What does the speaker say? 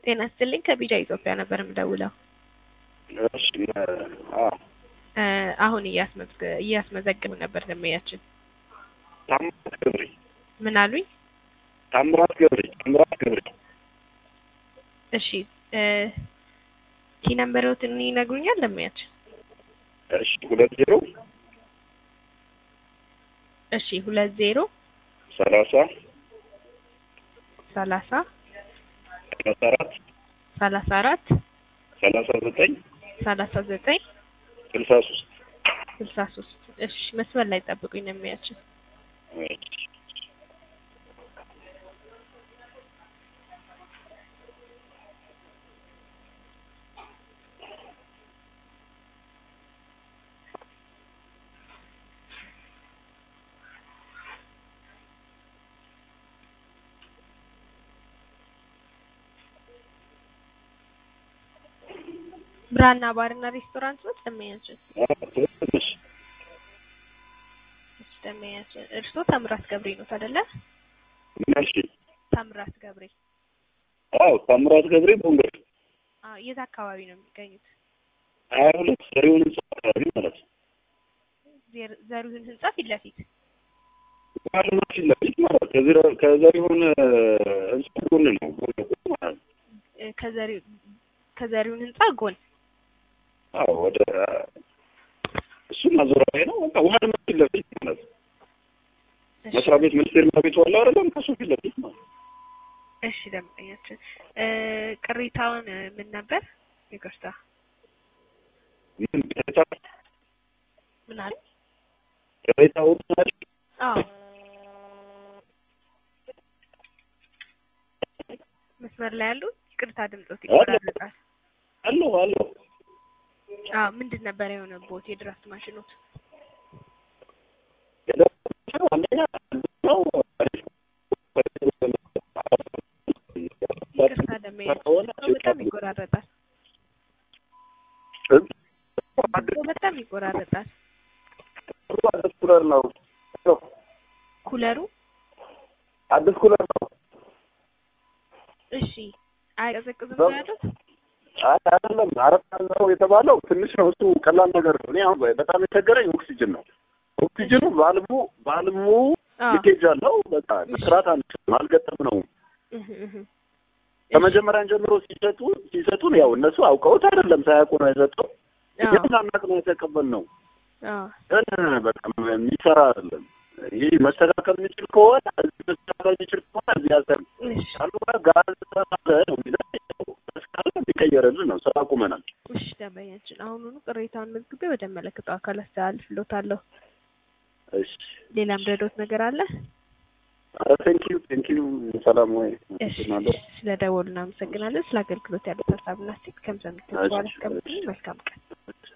ጤና ይስጥልኝ ከቢጃ ኢትዮጵያ ነበር የምደውለው። እሺ አዎ እ አሁን እያስመዝገ እያስመዘገቡ ነበር ደንበኛችን። ታምራት ገብሬ ምን አሉኝ? ታምራት ገብሬ ታምራት ገብሬ እሺ እ ኪ ነምበሮትን ይነግሩኛል ደንበኛችን? እሺ ሁለት ዜሮ እሺ ሁለት ዜሮ ሰላሳ ሰላሳ ሰላሳ አራት ሰላሳ አራት ሰላሳ ዘጠኝ ሰላሳ ዘጠኝ ስልሳ ሶስት ስልሳ ሶስት እሺ መስመር ላይ ጠብቁኝ ደንበኛችን። ብራና ባርና ሬስቶራንት ነው ደንበኛችን? ትንሽ እሺ ደንበኛችን እርስዎ ታምራት ገብሬ ነው አይደለ? ምናልሽ ታምራት ገብሬ አዎ ታምራት ገብሬ ቦንገር አ የት አካባቢ ነው የሚገኙት? ሀያ ሁለት ዘሪሁን ህንጻ አካባቢ ማለት ነው። ዜር- ዘሪሁን ህንጻ ፊት ለፊት ዋና ፊት ለፊት ማለት ነው። ከዘሪ- ከዘሪሁን ህንጻ ጎን ነው ጎን ለጎን ማለት ነው። እ ከዘሪ- ከዘሪሁን ህንጻ ጎን አዎ ወደ እሱ ማዞሪያ ላይ ነው። በቃ ዋና ፊት ለፊት ማለት ነው። እሺ፣ መስሪያ ቤት ሚኒስቴር መስሪያ ቤት ዋላ አይደለም ከሱ ፊት ለፊት ማለት ነው። እሺ ደንበኛችን እ ቅሬታውን እ ምን ነበር? ይቅርታ ምን ቅሬታ ምን አለ? ቅሬታውን ማለት አዎ መስመር ላይ ያሉ ይቅርታ ድምጾት ይቆራረጣል። አለው አለው አዎ ምንድን ነበር የሆነቦት የድራፍት ማሽኖት? አንደኛ ነው ይቅርታ ደንበኛችን በጣም ይቆራረጣል። በጣም ይቆራረጣል። አዲስ ኩለር ነው ኩለሩ አዲስ ኩለር ነው። እሺ አይቀዘቅዝም በ- ነው ያሉት? አይ አይደለም አረፋ ነው የተባለው ትንሽ ነው እሱ ቀላል ነገር ነው። እኔ አሁን በጣም የቸገረኝ ኦክሲጅን ነው። ኦክሲጅኑ ባልቡ ባልቡ አዎ ሊኬጅ አለው። በቃ መስራት አንችልም፣ አልገጠም ነው። እህ እህ ከመጀመሪያ ጀምሮ ሲሰጡ ሲሰጡን ያው እነሱ አውቀውት አይደለም ሳያውቁ ነው የሰጠው። አዎ ግን ሳናውቅ ነው የተቀበልነው። አዎ ግን በጣም የሚሰራ አይደለም። ይህ መስተካከል የሚችል ከሆነ እዚህ መስተካከል የሚችል ከሆነ እዚህ ያሰር እሺ ካልሆነ ጋዝ ተሳለ ነው የሚለው እስካለ የሚቀየርልን ነው። ስራ አቁመናል። እሺ ደንበኛችን አሁኑኑ ቅሬታውን መዝግቤ ወደ መለከተው አካል አስተላልፍልዎታለሁ። እሺ ሌላም ረዶት ነገር አለ? ኧረ ቴንኪዩ ቴንኪዩ። ሰላም ወይ እሺ አመሰግናለሁ። ስለ ደወሉ እናመሰግናለን። ስለ አገልግሎት ያሉት ሀሳብና አስተያየት ከምሰምት በኋላ እስከምትገኝ መልካም ቀን።